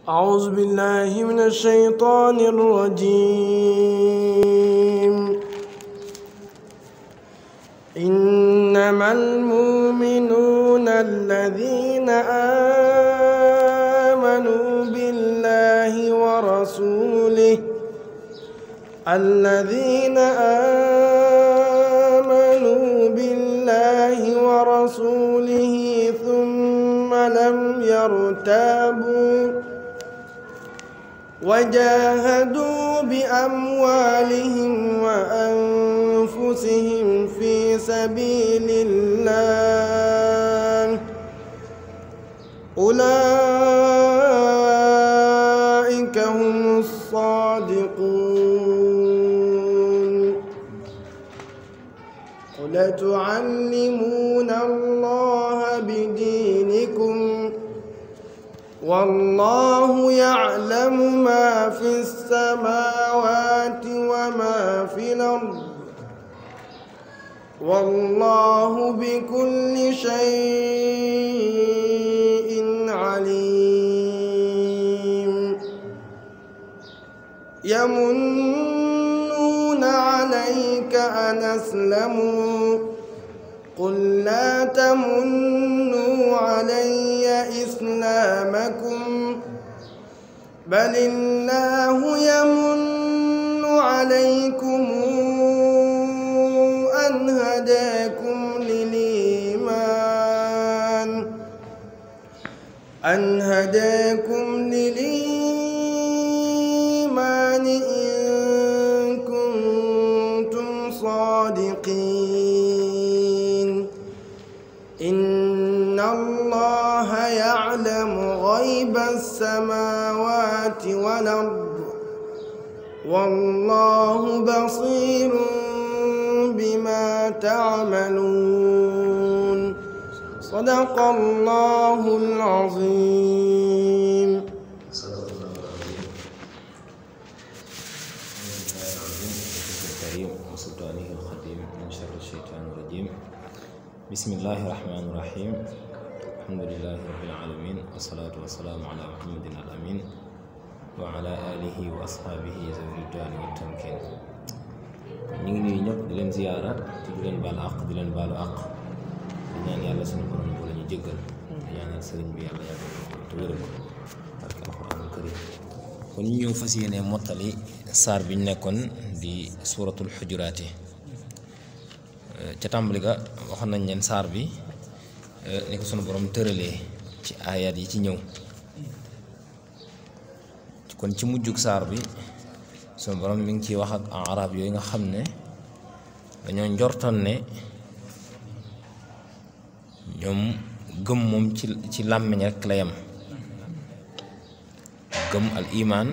أعوذ بالله من الشيطان الرجيم إنما المؤمنون الذين آمنوا بالله ورسوله الذين آمنوا بالله ورسوله ثم لم يرتابوا وجاهدوا بأموالهم وأنفسهم في سبيل الله أولئك هم الصادقون قل تعلمون الله بدينكم والله يعلم ما في السماوات وما في الأرض والله بكل شيء عليم يمنون عليك أن أسلموا قل لا تمنوا علي إسلامكم بل الله يمن عليكم أن هداكم للإيمان أن هداكم للإيمان إن كنتم صادقين إن الله يعلم غيب السماوات والأرض والله بصير بما تعملون صدق الله العظيم صدق الله العظيم الكريم وسلطانه الخديم من شر الشيطان الرجيم بسم الله الرحمن الرحيم الحمد لله رب العالمين والصلاة والسلام على محمد الأمين وعلى آله وأصحابه ذوي الرضوان والتمكين ñu ngi nuyu ñëpp di leen ziyaara te di leen baal àq di leen baalu àq di ñaan yàlla suñu borom bu la ñu jéggal di ñaanal sëriñ bi yàlla yàggal ko te wéral ko barke alxuraanul karim kon ñu ñëw fas yéene mottali saar bi ñu nekkoon di suuratul xujuraati ca tàmbali ga waxoon nañ leen saar bi ni ko sunu borom tëralee ci aayaat yi ci ñëw kon ci mujjug saar bi sunu borom mi ngi ciy wax ak arab yooyu nga xam ne dañoo njortoon ne ñoom gëm moom ci ci làmmiñ rek la yem gëm al imaan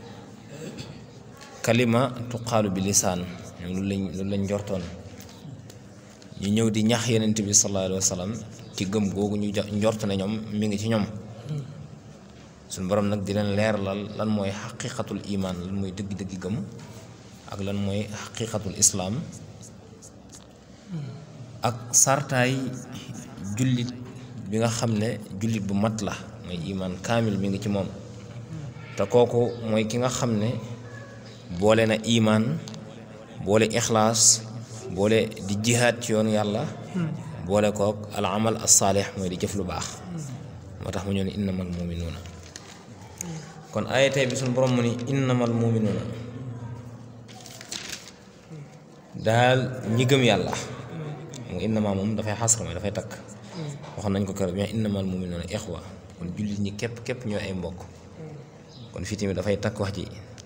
kalima tuqaalu bi lisaan ñoom loolu lañ loolu lañ njortoon ñu ñëw di ñax yenent bi sallallahu alayhi wa sallam ci gëm googu ñu njort ne ñoom mi ngi ci ñoom suñu borom nag di leen leeralal lan mooy xaqiqatul imaan lan mooy dëgg-dëgg gëm ak lan mooy xaqiqatul islaam ak sartaay jullit bi nga xam ne jullit bu mat la mooy imaan kaamil mi ngi ci moom te kooku mooy ki nga xam ne boole na imaan boole ixlaas boole di jihaad ci yoonu yàlla boole kook al amal as saalix mooy di jëf lu baax moo tax mu ñëw ne innamal muminuuna kon aaya tey bi suñu borom mu ni innamal muminuuna daal ñi gëm yàlla mu innama moom dafay xasra mooy dafay takk waxoon nañ ko keroog bi innamal muminuuna ixwa kon jullit ñi képp képp ñoo ay mbokk kon fii tamit dafay takk wax ji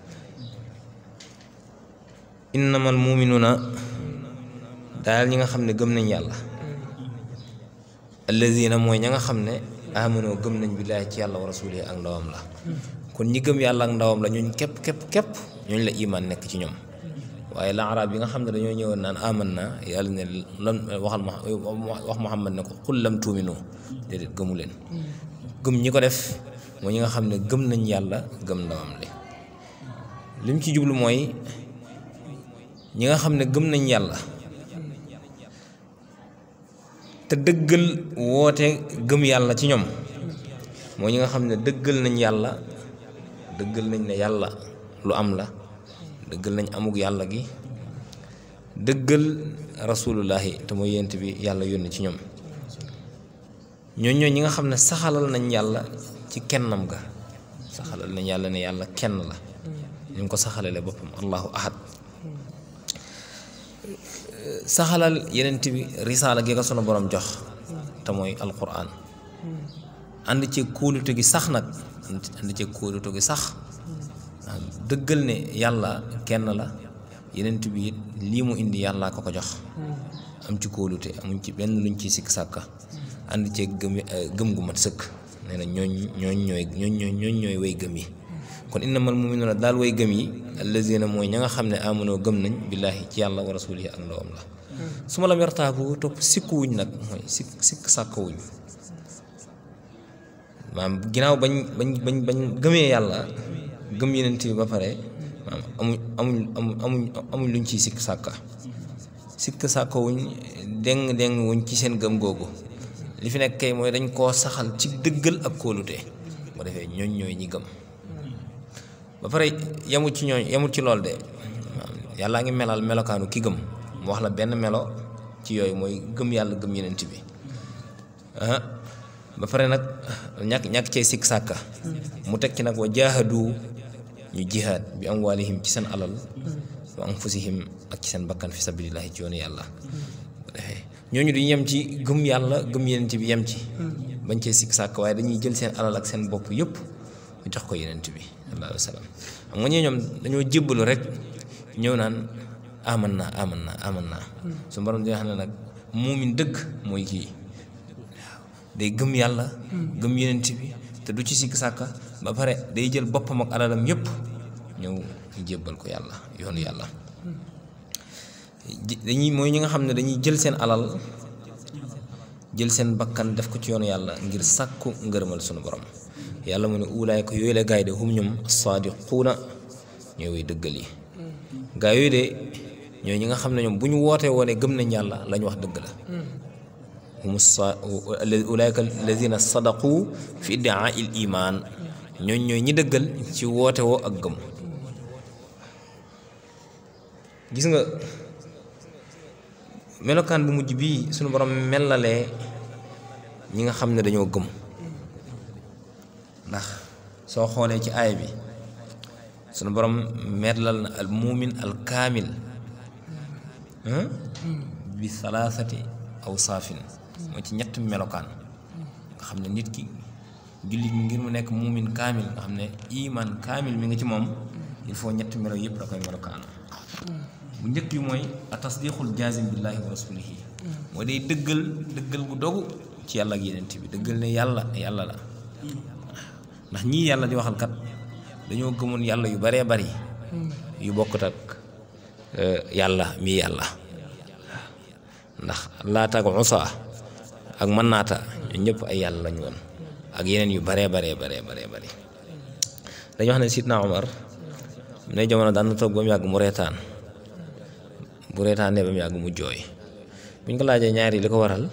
innamal muminuuna daal ñi nga xam ne gëm nañ yàlla allazina mooy ña nga xam ne amanoo gëm nañ billaahi ci yàlla wa rasulihi ak ndawam la kon ñi gëm yàlla ak ndawam la ñooñ képp képp képp ñooñ la iman nekk ci ñoom waaye la arab yi nga xam ne dañoo ñëwoon naan aman na yàlla ne lan waxal ma wax muhammad ne ko xul lam tuuminu déedéet gëmu leen gëm ñi ko def mooy ñi nga xam ne gëm nañ yàlla gëm ndawam li lim ci jublu mooy ñi nga xam ne gëm nañ yàlla te dëggal woote gëm yàlla ci ñoom mooy ñi nga xam ne dëggal nañ yàlla dëggal nañ ne yàlla lu am la dëggal nañ amug yàlla gi dëggal rasulullahi te mooy yent bi yàlla yónni ci ñoom ñooñ ñooñ ñi nga xam ne saxalal nañ yàlla ci kennam ga saxalal nañ yàlla ne yàlla kenn la ñu ngi ko saxalale boppam allahu ahad saxalal yenent bi risaala gi ko sunu borom jox te mooy alquran ànd ci kóolute gi sax nag ànd ci kóolute gi sax dëggal ne yàlla kenn la yenent bi it lii mu indi yàllaa ko ko jox am ci kóolute amuñ ci benn luñ ci sikk sàkka ànd ci gëm gëm gu mat sëkk nee na ñooñ ñooñ ñooy ñooñ ñooy ñooñ ñooy way gëm yi kon innamal mu'minuuna daal way gëm yi allazina mooy ña nga xam ne amanoo gëm nañ billaahi ci yàlla wa rasulihi ak ndawam la su ma lam yartaabu topp sikkuwuñ nag mooy sikk sikk sàkkawuñ maam ginnaaw bañ bañ bañ bañ gëmee yàlla gëm yenent bi ba pare maam amuñ amuñ amuñ amuñ amuñ luñ ciy sikk sàkka sikk sàkkawuñ deng deng wuñ ci seen gëm googu li fi nekk kay mooy dañ koo saxal ci dëggal ak kóolute bu defee ñooñ ñooy ñi gëm ba pare yemut ci ñooñ yemut ci lool de yàllaa ngi melal melokaanu ki gëm mu wax la benn melo ci yooyu mooy gëm yàlla gëm yenent bi ba pare nag ñàkk ñàkk cee sikk sàkka mu teg ci nag wa jaahadu ñu jihaad bi amwaalihim ci seen alal wa anfusihim ak ci seen bakkan fi sabilillahi ci yoonu yàlla bu defee ñooñu duñu yem ci gëm yàlla gëm yenent bi yem ci bañ cee sikk sàkk waaye dañuy jël seen alal ak seen bopp yëpp jox ko yenent bi sallallahu alayhi wa sallam xam nga ñee ñoom dañoo jébbalu rek ñëw naan aman naa aman naa aman naa su borom dina xam ne nag muumin dëgg mooy kii day gëm yàlla gëm yenent bi te du ci sikk sàkka ba pare day jël boppam ak alalam yëpp ñëw ñu jébbal ko yàlla yoonu yàlla dañuy mooy ñi nga xam ne dañuy jël seen alal jël seen bakkan def ko ci yoonu yàlla ngir sàkku ngërëmal sunu borom yàlla mu ne uulaay ko yooyu la gaay de hum ñoom saadiquuna ñooy way dëggal yi gaa yooyu de ñooy ñi nga xam ne ñoom bu ñu wootee woone gëm nañ yàlla la ñu wax dëgg la hum sa ulaayka alladina sadaqu fi iddaa il iman ñooñ ñooy ñi dëggal ci woote woo ak gëm gis nga melokaan bu mujj bii sunu borom melalee ñi nga xam ne dañoo gëm ndax soo xoolee ci aay bi sunu borom melal na al muumin al kaamil bi salaasati aw saafin mooy ci ñett melokaan nga xam ne nit ki jullit mi ngir mu nekk muumin kaamil nga xam ne iman kaamil mi nga ci moom il faut ñetti melo yëpp da koy melokaan bu njëkk bi mooy a tasdiqul jaazim billahi wa rasulihi mooy day dëggal dëggal gu dogu ci yàlla ak yenent bi dëggal ne yàlla yàlla la ndax ñii yàlla di waxal kat dañoo gëmoon yàlla yu baree bari yu bokkut ak yàlla mii yàlla ndax laata ak usa ak mën naata ñun ñëpp ay yàlla lañu woon ak yeneen yu baree baree baree baree bari dañu wax ne sidna Omar ne jamono daan na toog ba mu yàgg mu reetaan bu reetaanee ba mu yàgg mu jooy buñ ko laajee ñaari li ko waral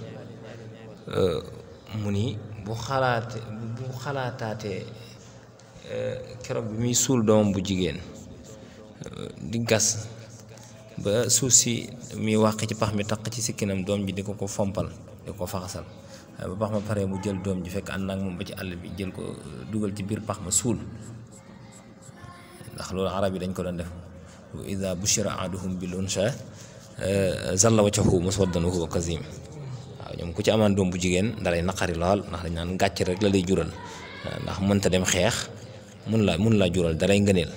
mu ni bu xalaate bu xalaataatee keroog bi muy suul doomam bu jigéen di gas ba suuf si muy wàq ci pax mi taq ci sikkinam doom ji di ko ko fompal di ko faxasal ba pax ma pare mu jël doom ji fekk ànd ak moom ba ci àll bi jël ko dugal ci biir pax ma suul ndax loolu arab yi dañ ko doon def wa ida bushira ahaduhum bil unsa zalla wajhuhu muswaddan wa huwa kazim waaw ñoom ku ci amaan doom bu jigéen dalay naqari lool ndax dañ naan gàcc rek la lay jural ndax mënta dem xeex mun la mun laa jural dalay ngëneel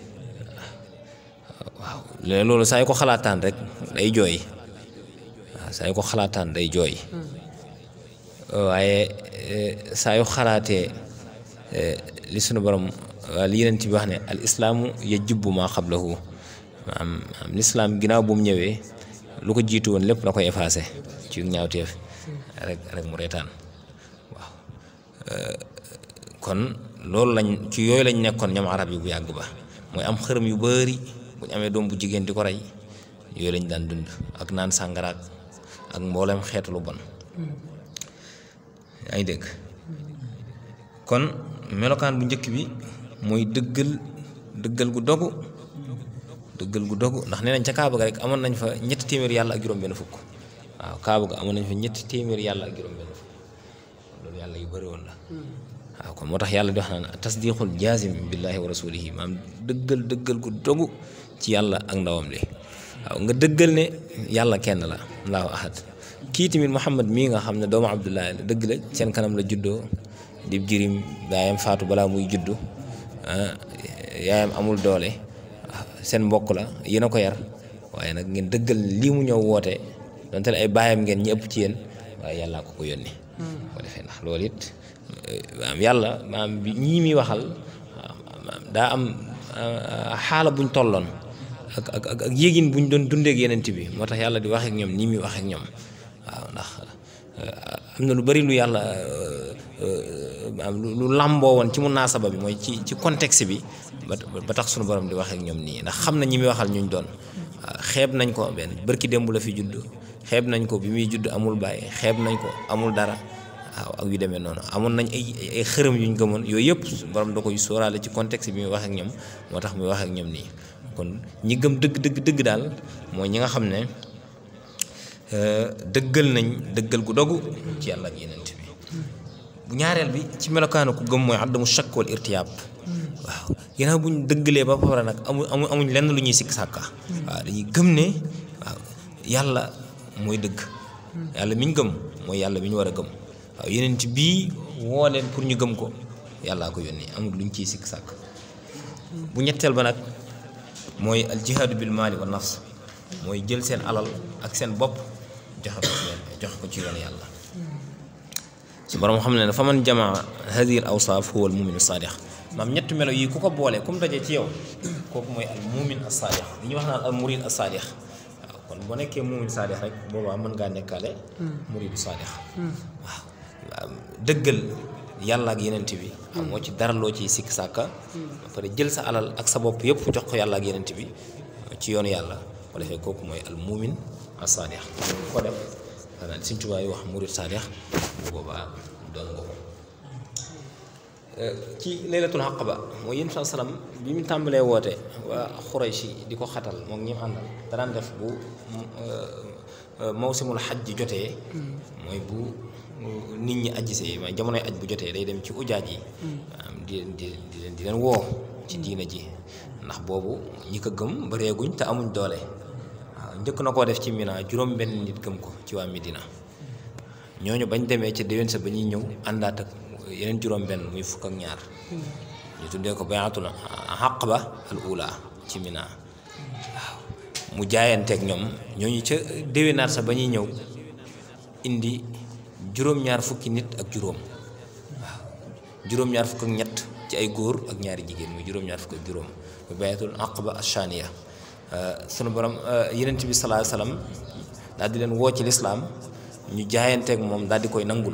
waaw loolu saa yu ko xalaataan rek day jooy waaw saa yu ko xalaataan day jooy waaye saa yu xalaatee li sunu borom waa li yeneen bi wax ne al islaamu yajubbu maa qablahu maanaam lislaam ginnaaw bu mu ñëwee lu ko jiitu woon lépp la koy effacé ci ñaawteef rek rek mu reetaan waaw kon loolu lañ ci yooyu lañ nekkoon ñoom arab yi bu yàgg ba mooy am xërëm yu bari bu ñu amee doom bu jigéen di ko rey yooyu lañ daan dund ak naan sàngaraak ak mboolem xeetu lu bon yaa ngi dégg kon melokaan bu njëkk bi mooy dëggal dëggal gu dogu dëggal gu dogu ndax nee nañ ca Kaaba ga rek amoon nañ fa ñetti téeméer yàlla ak juróom-benn fukk waaw Kaaba ga amoon nañ fa ñetti téeméer yàlla ak juróom-benn fukk loolu yàlla yu bëri woon la waaw kon moo tax yàlla di wax naan tasdiqul jaazim billahi wa rasulihi maam dëggal dëggal gu dogu ci yàlla ak ndawam li waaw nga dëggal ne yàlla kenn la allahu ahad kii tamit Muhammad mii nga xam ne doomu Abdullahi la dëgg la seen kanam la juddoo di jirim yaayam faatu balaa muy juddu yaayam amul doole seen mbokk la yéen a ko yar waaye nag ngeen dëggal lii mu ñëw woote donte ay baayam ngeen ñi ëpp ci yéen waaye yàllaa ko ko yónni ko defee ndax loolu it maam yàlla maam bi ñii muy waxal daa am xaala buñ tolloon ak ak ak yéegin buñ doon dundeek yenent bi moo tax yàlla di wax ak ñoom nii muy wax ak ñoom waaw ndax am na lu bari lu yàlla lu làmboo woon ci munaasaba bi mooy ci ci contexte bi ba tax sunu borom di wax ak ñoom nii ndax xam na ñi muy waxal ñuñ doon waaw xeeb nañ ko benn bërki démb la fi judd xeeb nañ ko bi muy judd amul bàyyi xeeb nañ ko amul dara waaw ak yu demee noonu amoon nañ ay ay xërëm yuñ gëmoon yooyu yëpp borom da koy sóoraale ci contexte bi muy wax ak ñoom moo tax muy wax ak ñoom nii kon ñi gëm dëgg dëgg dëgg daal mooy ñi nga xam ne dëggal nañ dëggal gu dogu ci yàlla ak yenent bi bu ñaareel bi ci melokaanu ku gëm mooy addamu shakk wal irtiyaab waaw ginnaaw bu ñu dëggalee ba pare nag amu amu amuñ lenn lu ñuy sikk sàkka waaw dañuy gëm ne waaw yàlla mooy dëgg yàlla mi ñu gëm mooy yàlla mi ñu war a gëm waaw yenent bii woo leen pour ñu gëm ko yàllaa ko yónni amul lu ñu ciy sikk sàkk bu ñetteel ba nag mooy al jihaadu bil maali wa nafs mooy jël seen alal ak seen bopp joxe ko ci joxe ko ci yoon yàlla su borom xam ne ne fa man jamaa hadihi al awsaaf huwa al mumin saadix maam ñetti melo yi ku ko boole ku mu dajee ci yow kooku mooy al mumin as saadix li ñuy wax naan al murid as saadix waaw kon boo nekkee mumin saadix rek boobaa mën ngaa nekkaale muridu saadix waaw waaw dëggal yàlla ak yenent bi amoo ci dara loo ciy sikk sàkka ba pare jël sa alal ak sa bopp yëpp jox ko yàlla ak yenent bi ci yoonu yàlla ko defee kooku mooy al mumin as saadix ko def xanaa Sëñ Tuubaa yi wax murid saadix bu boobaa doon nga ko ci laylatul aqaba mooy yéen saa salaam bi mu tàmbalee woote waa Xurayshi di ko xatal moom ñi mu àndal danaan def bu mawsimul xaj ji jotee mooy bu nit ñi ajjisee ma jamonoy aj bu jotee day dem ci ujaaj yi di di di leen di leen woo ci diina ji ndax boobu ñi ko gëm bareeguñ te amuñ doole waaw njëkk na koo def ci Mina juróom benn nit gëm ko ci waa Medina ñooñu bañ demee ca déwén sa ba ñuy ñëw àndaat ak yeneen juróom benn muy fukk ak ñaar ñu tuddee ko bayatul aqaba al ula ci Mina waaw mu jaayanteeg ñoom ñooñu ca déwénaat sa ba ñuy ñëw indi juróom-ñaar fukki nit ak juróom waaw juróom-ñaar fukk ak ñett ci ay góor ak ñaari jigéen muy juróom-ñaar fukk ak juróom mu bayatul aqaba ashaniya sunu borom yenent bi sallallahu alayhi wasallam daal di leen woo ci lislaam ñu jaayanteeg moom daal di koy nangul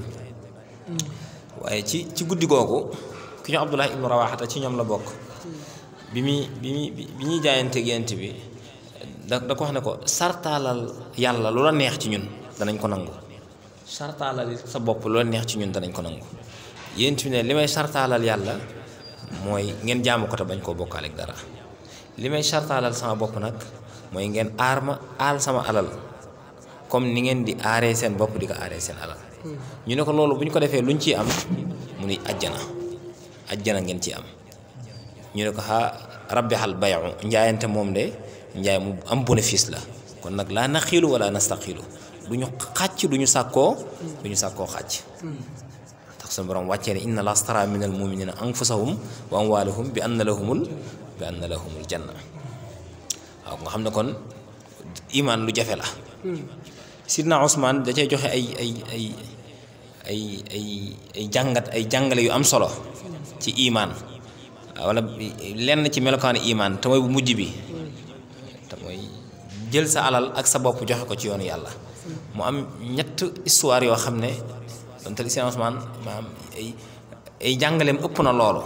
waaye ci ci guddi googu ki ñu Abdullah ibnu Rawaxata ci ñoom la bokk bi muy bi muy bi ñuy jaayanteeg yenent bi da da ko wax ne ko sartaalal yàlla lu la neex ci ñun danañ ko nangu sartaalal sa bopp lu la neex ci ñun danañ ko nangu yenent bi ne li may sartaalal yàlla mooy ngeen jaamu ko te bañ koo bokkaale ak dara li may sartaalal sama bopp nag mooy ngeen aar ma aal sama alal comme ni ngeen di aaree seen bopp di ko aaree seen alal ñu ne ko loolu bu ñu ko defee luñ ciy am mu ni ajjana ajjana ngeen ci am ñu ne ko xa rabbi xal bayu njaayante moom de njaay mu am bénéfice la kon nag laa naxiilu wala nastaxiilu du ñu xàcc du ñu sàkkoo du ñu sàkkoo xàcc tax suñu borom wàccee ne inna la stara min al muminina anfusahum wa amwalahum bi anna lahumul bi anna lahumul janna waaw nga xam ne kon imaan lu jafe la sidna Ousmane da cay joxe ay ay ay ay ay ay jàngat ay jàngale yu am solo ci imaan wala lenn ci melokaanu imaan te mooy bu mujj bi te mooy jël sa alal ak sa bopp joxe ko ci yoonu yàlla mu am ñett histoire yoo xam ne donte sidna Ousmane maanaam ay ay jàngaleem ëpp na loolu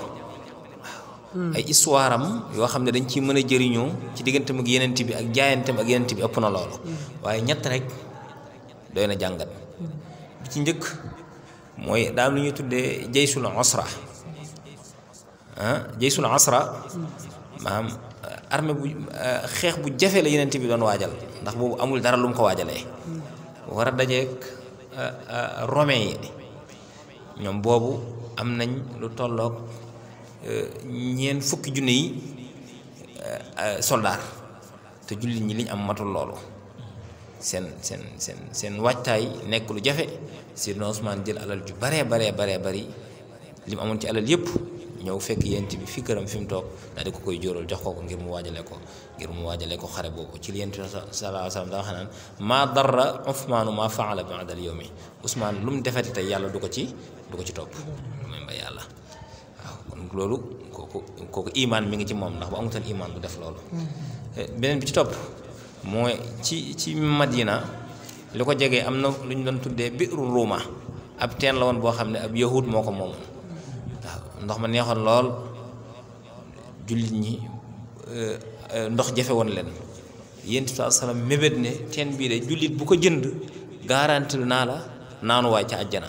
ay histoire am yoo xam ne dañ ciy mën a jëriñoo ci digganteem ak yenent bi ak jaayanteem ak yenent bi ëpp na loolu waaye ñett rek doy na jàngat bi ci njëkk mooy daal lu ñuy tuddee jaysul osra ah jaysul asra maanaam armée bu xeex bu jafe la yeneen bi doon waajal ndax boobu amul dara lu mu ko waajalee war a dajeek romain yi ñoom boobu am nañ lu tolloog ñeent fukki junne yi soldaar te jullit ñi liñ am matul loolu seen seen seen seen waajtaay nekk lu jafe Seydina Ousmane jël alal ju baree baree baree bari li mu amoon ci alal yëpp ñëw fekk yent bi fi këram fi mu toog daal di ko koy jóoral jox ko ko ngir mu waajale ko ngir mu waajale ko xare boobu ci li yent bi sallallahu alayhi wa sallam daa wax naan maa darra Ousmaanu maa faala ba'da al-yawmi Ousmane lu mu defati tey yàlla du ko ci du ko ci topp lu may mbay yàlla waaw kon loolu kooku kooku imaan mi ngi ci moom ndax bu amutoon imaan du def loolu beneen bi ci topp mooy ci ci Madina li ko jegee am na lu ñu doon tuddee biiru ruuma ab teen la woon boo xam ne ab yahud moo ko moomoon waaw ndox ma neexoon lool jullit ñi ndox jafe woon leen yéen bi salaam mébét ne teen bii de jullit bu ko jënd garanti naa la naanuwaay ca àjjana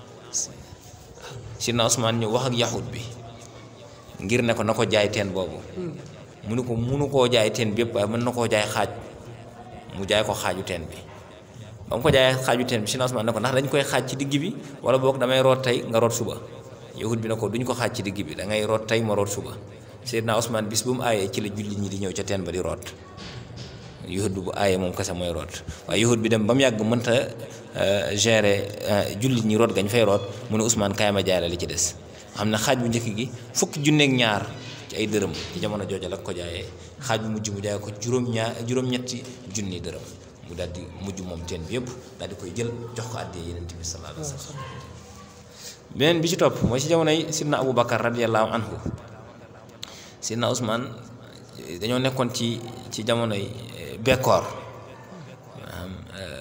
Sidna Usmaan ñëw wax ak yahud bi ngir ne ko na ko jaay teen boobu mu ne ko munu koo jaay teen bi yëpp waaye mën na koo jaay xaaj mu jaay ko xaaju teen bi ba mu ko jaayee xaaju teen bi Sidna Usmaan ne ko ndax dañ koy xaaj ci digg bi wala boog damay root tey nga root suba yahud bi ne ko duñ ko xaaj ci digg bi da ngay root tey ma root suba Seydina Usmaan bis bu mu aayee ci la jullit ñi di ñëw ca teen ba di root yahud bi bu aayee moom kese mooy root waaye yahud bi dem ba mu yàgg mënta gérer jullit ñi root gañ fay root mu ne Usmaan kaay ma jaay la li ci des xam ne xaaj bu njëkk gi fukki junneeg ñaar ci ay dërëm ci jamono jooja la ko jaayee xaaj bu mujj mu jaay ko juróom-ñaar juróom-ñetti junni dërëm mu daal di mujj moom teen bi yëpp daal di koy jël jox ko àddee Yonent bi sallallahu alayhi wa sallam beneen bi ci topp mooy ci jamonoy Sidna Abu Bakar radiyallahu anhu Sidna Usmaan dañoo nekkoon ci ci jamonoy bekkoor maanaam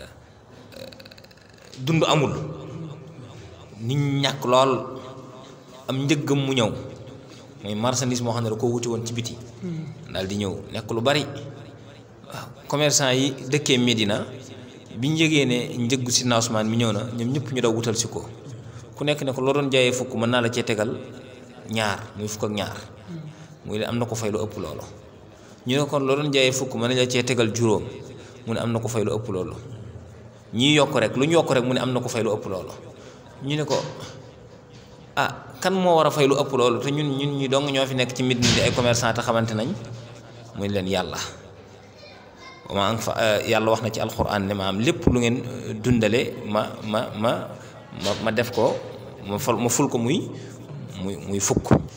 dund amul nit ñàkk lool am njëggam mu ñëw mooy marchandise moo xam ne da koo wuti woon ci biti daal di ñëw nekk lu bari waaw commerçant yi dëkkee Medina bi ñu yëgee ne njëggu Sidna Usmaan mi ñëw na ñoom ñëpp ñu daw wutal si ko ku nekk ne ko loo doon jaayee fukk mën naa la cee tegal ñaar muy fukk ak ñaar muy ne am na ko fay lu ëpp loolu ñu ne kon loo doon jaayee fukk mën na la cee tegal juróom mu ne am na ko fay lu ëpp loolu ñii yokk rek lu ñu yokk rek mu ne am na ko fay lu ëpp loolu ñu ne ko ah kan moo war a fay lu ëpp loolu te ñun ñun ñi dong ñoo fi nekk ci Medina di ay commerçant te xamante nañ muy leen yàlla ma fa yàlla wax na ci alxuraan ne ma am lépp lu ngeen dundale ma ma ma ma ma def ko ma fal ma ful ko muy muy muy fukk waaw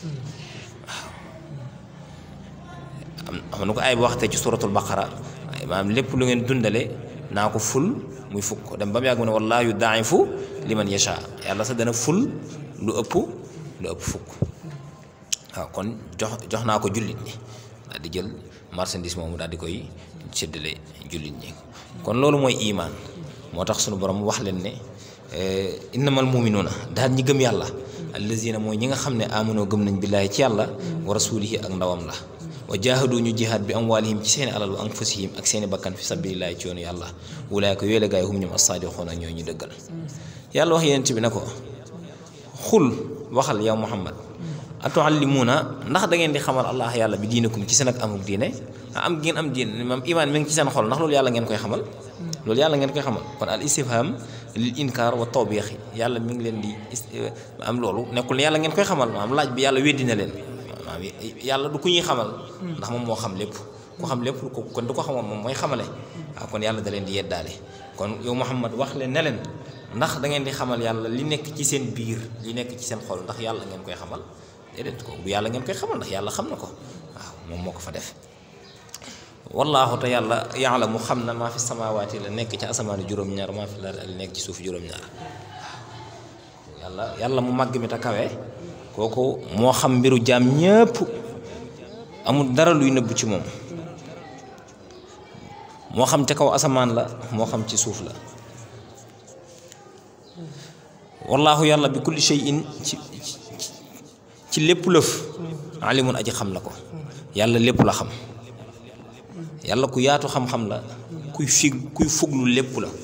am am na ko ay ba waxte ci suratul baqara maanaam lépp lu ngeen dundale naa ko ful muy fukk dem ba mu yàgg mu ne wallaahu yudaaifu liman yasha yàlla sax dana ful lu ëpp lu ëpp fukk waaw kon jox jox naa ko jullit ñi daal di jël marchandise moomu daal di koy séddale jullit ñi kon loolu mooy imaan moo tax sunu borom wax leen ne innamal muminuuna daal ñi gëm yàlla allazina mooy ñi nga xam ne amunoo gëm nañ billaahi ci yàlla wa rasulihi ak ndawam la wa jaahadu ñu jihaad bi amwaalihim ci seeni alal wa anfusihim ak seeni bakkan fi sabilillahi ci yoonu yàlla wulaayka yooyu la gaay hum ñoom as-saadiquun ak ñooy ñu dëggal yàlla wax yonent bi ne ko xul waxal yow muhammad atuallimuuna ndax da ngeen di xamal allah yàlla bi diinakum ci seen ak amuk diine am ngeen am diine maam imaan mi ngi ci seen xol ndax loolu yàlla ngeen koy xamal loolu yàlla ngeen koy xamal kon al istifham lil inkaar wa tawbiix yàlla mi ngi leen di am loolu nekkul ne yàlla ngeen koy xamal maam laaj bi yàlla weddi na leen maam yàlla du ku ñuy xamal ndax moom moo xam lépp ku xam lépp ko kon du ko xamoon moom mooy xamale waaw kon yàlla da leen di yeddaale kon yow Muhammad wax leen ne leen ndax da ngeen di xamal yàlla li nekk ci seen biir li nekk ci seen xol ndax yàlla ngeen koy xamal déedéet ko du yàlla ngeen koy xamal ndax yàlla xam na ko waaw moom moo ko fa def wallaahu te yàlla yàlla mu xam na maa fi samaawaati la nekk ci asamaani juróom-ñaar maa fi la nekk ci suuf juróom-ñaar yàlla yàlla mu màgg mi te kawe kooku moo xam mbiru jaam ñépp amul dara luy nëbbu ci moom moo xam ca kaw asamaan la moo xam ci suuf la wallaahu yàlla bi kulli shay'in ci ci lépp lëf alimun aji xam la ko yàlla lépp la xam yàlla ku yaatu xam-xam la kuy fig kuy fuglu lépp la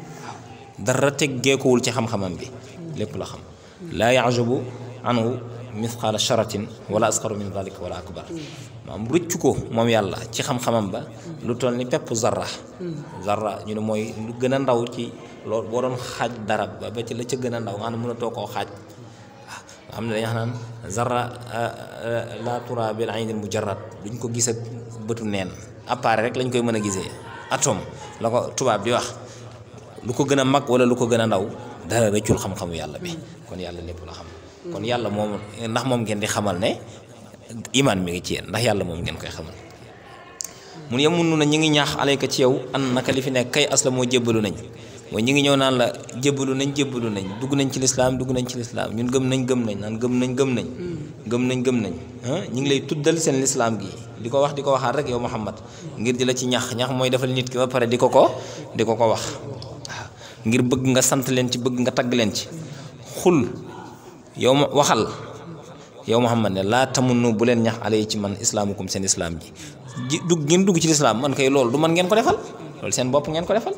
dara teggeekuwul ci xam-xamam bi lépp la xam laa yajubu anhu mithqaala sharatin wala asqaru min dalika wala akbar maanaam rëccu ko moom yàlla ci xam-xamam ba lu toll ni pepp zarra zarra ñu ne mooy lu gën a ndaw ci loolu boo doon xaaj dara ba ba ci la ca gën a ndaw nga xam ne mënatoo koo xaaj waaw xam ne dañuy wax naan zarra la tura bil aynil mujarrad duñ ko gis ak bëtu neen appareil rek lañ koy mën a gisee atome la ko tubaab di wax lu ko gën a mag wala lu ko gën a ndaw dara rëccul xam-xamu yàlla bi kon yàlla lépp la xam kon yàlla moom ndax moom ngeen di xamal ne imaan mi ngi ci yéen ndax yàlla moom ngeen koy xamal mun yemun na ñi ngi ñaax alayka ci yow an naka li fi nekk kay asla moo jébbalu nañ mooy ñi ngi ñëw naan la jébbalu nañ jébbalu nañ dugg nañ ci lislaam dugg nañ ci lislaam ñun gëm nañ gëm nañ naan gëm nañ gëm nañ gëm nañ gëm nañ ñi ngi lay tuddal seen lislaam gi di ko wax di ko waxaat rek yow Muhammad ngir di la ci ñax ñax mooy defal nit ki ba pare di ko ko di ko ko wax waaw ngir bëgg nga sant leen ci bëgg nga tagg leen ci xul yow ma waxal yow Muhammad ne laa tamunnu bu leen ñax alay ci man islaamukum seen islaam ji ji dugg ngeen dugg ci lislaam man kay loolu du man ngeen ko defal loolu seen bopp ngeen ko defal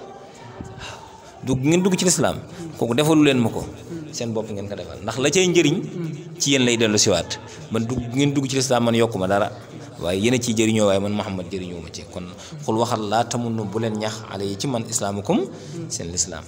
dugg ngeen dugg ci lislaam kooku defalu leen ma ko seen bopp ngeen ko defal ndax la cay njëriñ ci yéen lay dellu siwaat man dugg ngeen dugg ci lislaam man yokku ma dara waaye yéen a ciy jëriñoo waaye man Muhammad jëriñoo ma ci kon xul waxal laa tamunnu bu leen ñax alay ci man islaamukum seen lislaam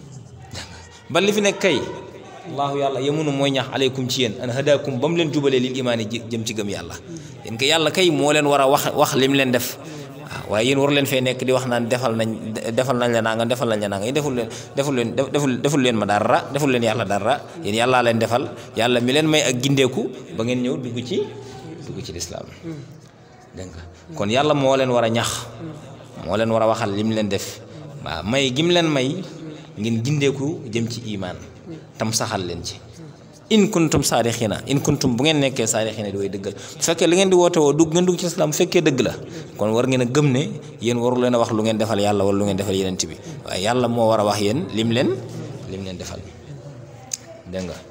ba li fi nekk kay allahu yàlla yemunu mooy ñax aleykum ci yéen an hadakum ba mu leen jubalee lil imaani jëm ci gëm yàlla yéen ko yàlla kay moo leen war a wax wax lim leen def waaw waaye yéen war leen fee nekk di wax naan defal nañ defal nañ la nanga defal nañ la nanga yéen deful leen deful leen deful deful leen ma dara deful leen yàlla dara yéen yàllaa leen defal yàlla mi leen may ak gindeeku ba ngeen ñëw dugg ci dugg ci lislaam dégg nga kon yàlla moo leen war a ñax moo leen war a waxal lim leen def waaw may gim leen may ngeen gindeeku jëm ci imaan tam saxal leen ci in kuntum saadixina in kuntum bu ngeen nekkee saadixina di way dëggal bu fekkee li ngeen di woote woo dugg ngeen dugg ci islam bu fekkee dëgg la kon war ngeen a gëm ne yéen waru leen a wax lu ngeen defal yàlla wala lu ngeen defal yeneen bi waaye yàlla moo war a wax yéen lim leen lim leen defal dégg nga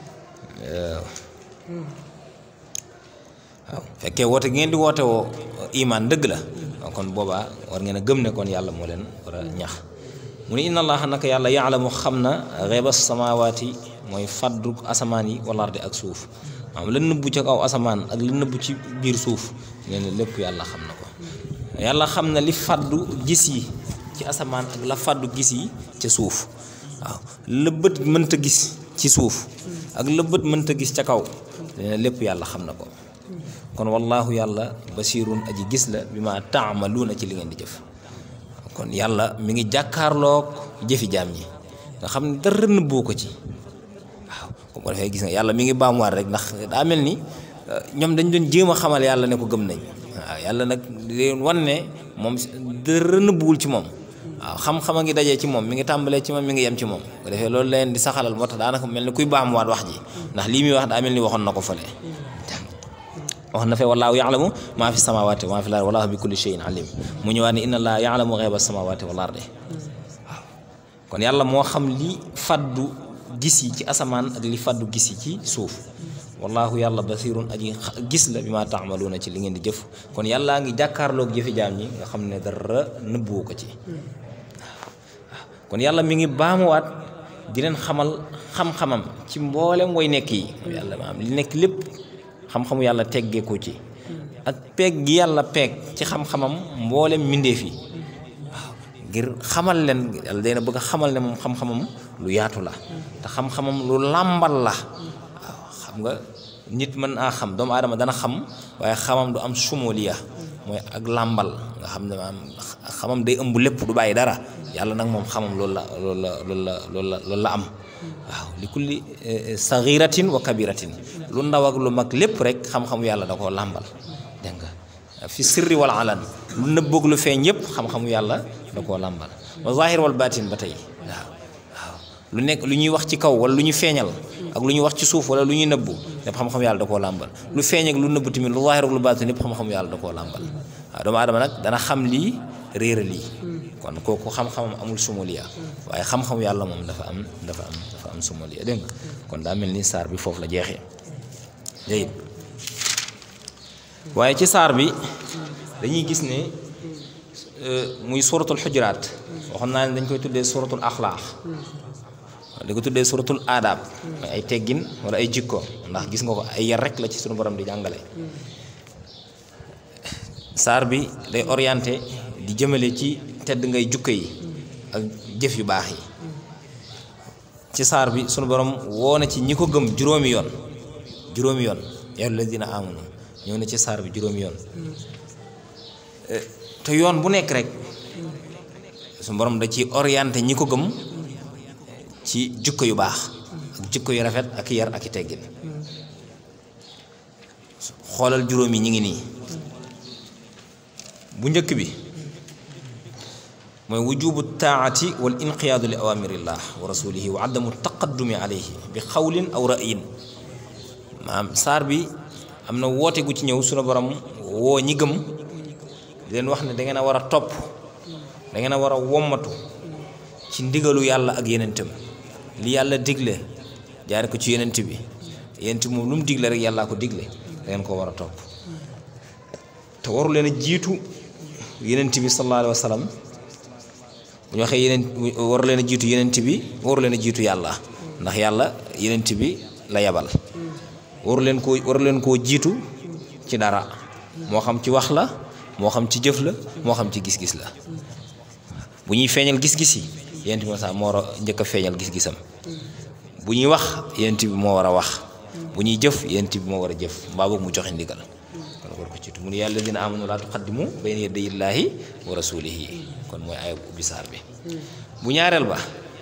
waaw fekkee woote gi ngeen di woote woo imaan dëgg la kon boobaa war ngeen a gëm ne kon yàlla moo leen war a ñax mu ne inna allaha naka yàlla yaalamu xam na xeeba samawaati mooy faddu asamaan yi wala ardi ak suuf maanaam la nëbbu ca kaw asamaan ak la nëbbu ci biir suuf nee na lépp yàlla xam na ko yàlla xam na li faddu gis yi ci asamaan ak la faddu gis yi ca suuf waaw la bët mënta gis ci suuf ak la bët mënta gis ca kaw nee na lépp yàlla xam na ko kon wallaahu yàlla basirun aji gis la bi ma taamaluuna ci li ngeen di jëf kon yàlla mi ngi jàkkaarloog jëfi jaam ñi nga xam ne dara nëbboo ko ci waaw comme ko defee gis nga yàlla mi ngi baamuwaat rek ndax daa mel ni ñoom dañ doon jéem a xamal yàlla ne ko gëm nañ waaw yàlla nag leen wan ne moom dara nëbbuwul ci moom waaw xam-xam a ngi dajee ci moom mi ngi tàmbalee ci moom mi ngi yem ci moom ko defee loolu leen di saxalal moo tax daanaka mel ni kuy baamuwaat wax ji ndax lii muy wax daa mel ni waxoon na ko fële wax na fee wallaahu yaalamu maa fi samawaati maa fi laar wallaahu bi kulli shay'in alim mu ñëwaat ne inna allaaha yaalamu xeeba samawaati wal ardi waaw kon yàlla moo xam li faddu gis yi ci asamaan ak li faddu gis yi ci suuf wallaahu yàlla basirun aji gis la bi ma taamaluuna ci li ngeen di jëf kon yàllaa ngi jàkkaarloog jëfi jaam ñi nga xam ne dara nëbbuwu ko ci waaw kon yàlla mi ngi baamuwaat di leen xamal xam-xamam ci mboolem way nekk yi yàlla maam li nekk lépp xam-xamu yàlla teggeeku ci ak peeg gi yàlla peeg ci xam-xamam mboolem mbindeef yi waaw ngir xamal leen yàlla dana bëgg a xamal ne moom xam-xamam lu yaatu la te xam-xamam lu làmbal la waaw xam nga nit mën naa xam doomu aadama dana xam waaye xamam du am sumoliya mooy ak làmbal nga xam ne maanaam xamam day ëmb lépp du bàyyi dara yàlla nag moom xamam loolu la loolu la loolu la loolu la loolu la am waaw li kulli saxiratin wa kabiratin lu ndaw ak lu mag lépp rek xam-xamu yàlla da koo làmbal dégg nga fi sirri wal alan lu nëbboog lu feeñ yëpp xam-xamu yàlla da koo làmbal wa zahir wal batin ba tey waaw waaw lu nekk lu ñuy wax ci kaw wala lu ñu feeñal ak lu ñuy wax ci suuf wala lu ñuy nëbbu lépp xam-xamu yàlla da koo làmbal lu feeñ ak lu nëbbu tamit lu zahir ak lu batin lépp xam-xamu yàlla da koo làmbal waaw doomu aadama nag dana xam lii réera lii kon kooku xam-xamam amul sumuliya waaye xam-xamu yàlla moom dafa am dafa am dafa am sumuliya dégg nga kon daa mel ni saar bi foofu la jeexee léegi waaye ci saar bi dañuy gis ne muy suratul xujuraat waxoon naa ne dañ koy tuddee suratul axlaaq di ko tuddee suratul aadaab mooy ay teggin wala ay jikko ndax gis nga ko ay yar rek la ci sunu borom di jàngale saar bi day orienté di jëmale ci tedd ngay jukko yi ak jëf yu baax yi ci saar bi sunu borom woo na ci ñi ko gëm juróomi yoon juróomi yoon yaa alladina amanu ñëw na ci saar bi juróomi yoon te yoon bu nekk rek sunu borom da ci orienté ñi ko gëm ci jukko yu baax ak jukko yu rafet ak yar ak i teggin xoolal juróom yi ñi ngi nii bu njëkk bi mooy wujubu taati wal inqiyaadu li awamirillah wa rasulihi wa adamu taqaddumi alayhi bi xawlin aw ra'yin maanaam saar bi am na woote gu ci ñëw sunu borom woo ñi gëm di leen wax ne da ngeen a war a topp da ngeen a war a wommatu ci ndigalu yàlla ak yenentam li yàlla digle jaare ko ci yenent bi yenent moom lu mu digle rek yàllaa ko digle da ngeen ko war a topp te waru leen a jiitu yenent bi sallallahu alayhi wa sallam bu ñu waxee yeneen waru leen a jiitu yenent bi waru leen a jiitu yàlla ndax yàlla yenent bi la yabal waru leen koo waru leen koo jiitu ci dara moo xam ci wax la moo xam ci jëf la moo xam ci gis-gis la bu ñuy feeñal gis-gis yi yenent bi sax moo war a njëkk a feeñal gis-gisam bu ñuy wax yenent bi moo war a wax bu ñuy jëf yenent bi moo war a jëf mbaa boog mu joxe ndigal kon war ko ciitu mu ne yàlla dina amanu laa tuqaddimu bayna yaday illaahi wa rasulihi kon mooy ay ubbi saar bi bu ñaareel ba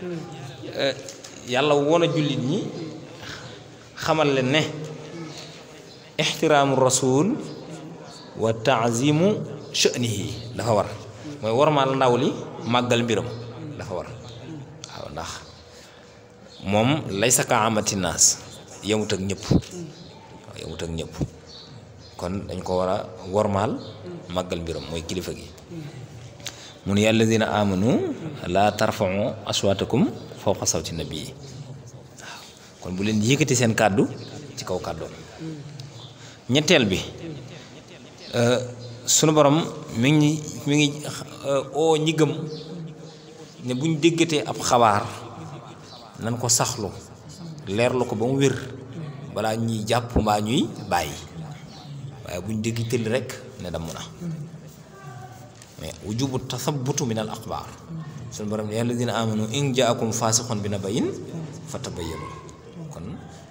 yàlla woon a jullit ñi xamal leen ne ixtiraamu rasul wa taazimu sha'nihi dafa war mooy warmaal ndaw li màggal mbiram dafa war waaw ndax moom lay saka amati naas yemut ak ñëpp waaw yemut ak ñëpp kon dañ ko war a wormaal màggal mbiram mooy kilifa gi mun ya alladina amanu laa tarfau aswaatakum fawqa sawti nabii waaw kon bu leen yëkkati seen kàddu ci kaw kàddoom ñetteel bi sunu borom mi ngi mi ngi oo ñi gëm ne buñ déggatee ab xabaar nan ko saxlu leerlu ko ba mu wér balaa ñuy jàpp mbaa ñuy bàyyi waaye buñ dégg tëll rek ne damm na mais wujubu tathabutu min al axbaar suñu borom ne alladina amanu in jaakum faasiqun bi nabayin fatabayyanu kon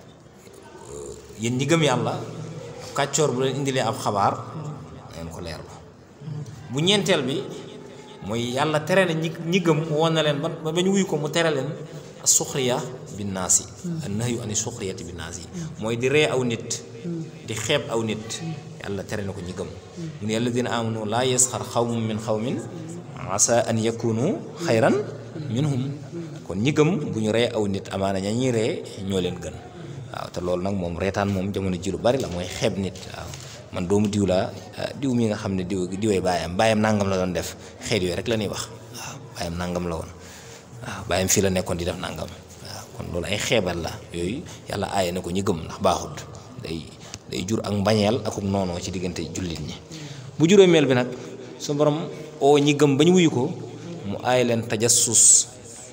yéen ñi gëm yàlla kàccoor bu leen indilee ab xabaar ngeen ko leerlu bu ñeenteel bi mooy yàlla tere na ñi ñi gëm woon na leen ba ba ñu wuyu ko mu tere leen suxriya bi naas yi an nahyu ani suxriyati bi naas yi mooy di ree aw nit di xeeb aw nit yàlla tere na ko ñi gëm mu ne alladina amanu laa yasxar xawmun min xawmin asa an yakunu xayran minhum kon ñi gëm bu ñu ree aw nit amaana ña ñuy ree ñoo leen gën waaw te loolu nag moom reetaan moom jamono ji lu bari la mooy xeeb nit waaw man doomu diw laa diw mi nga xam ne diw diwee baayam baayam nangam la doon def xeet yooyu rek la ñuy wax waaw baayam nangam la woon waaw baayam fii la nekkoon di def nangam waaw kon loolu ay xeebal la yooyu yàlla aaye na ko ñi gëm ndax baaxut day day jur ak mbañeel ak noonoo ci diggante jullit ñi bu juróomeel bi nag su borom oo ñi gëm ba ñu wuyu ko mu aaye leen tajassus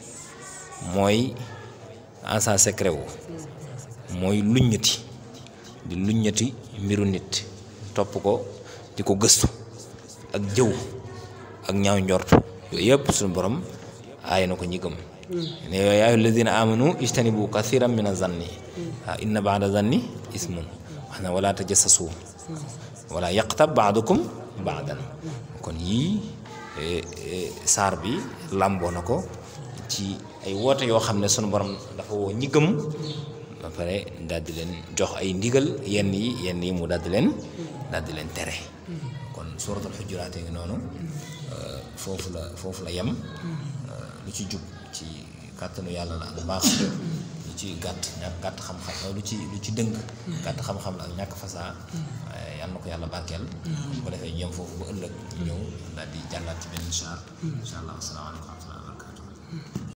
mooy agent secret wu mooy luññati di luññati mbiru nit topp ko di ko gëstu ak jëw ak ñaaw njort yooyu yëpp suñu borom aaye na ko ñi gëm ne yaa ayyuha alladina amanu ijtanibu kathiran min azanni waaw inna baada zanni ismun wax na wala tajassasu wala yaqtab baadukum baadan kon yii saar bi làmboo na ko ci ay woote yoo xam ne sunu borom dafa woo ñi gëm ba pare daal di leen jox ay ndigal yenn yi yenn yi mu daal di leen daal di leen tere kon suuratul xujuraat ngi noonu foofu la foofu la yem lu ci jub ci kàttanu yàlla la ak baax lu ci gàtt ñàkk gàtt xam-xam lu ci lu ci dëng gàtt xam-xam la ak ñàkk fasaa yàlla na ko yàlla barkeel bu ko defee ñoom foofu ba ëllëg ñëw daal di jàllaat ci benn incha allah asalaamaaleykum wa rahmatulah wa barakatuh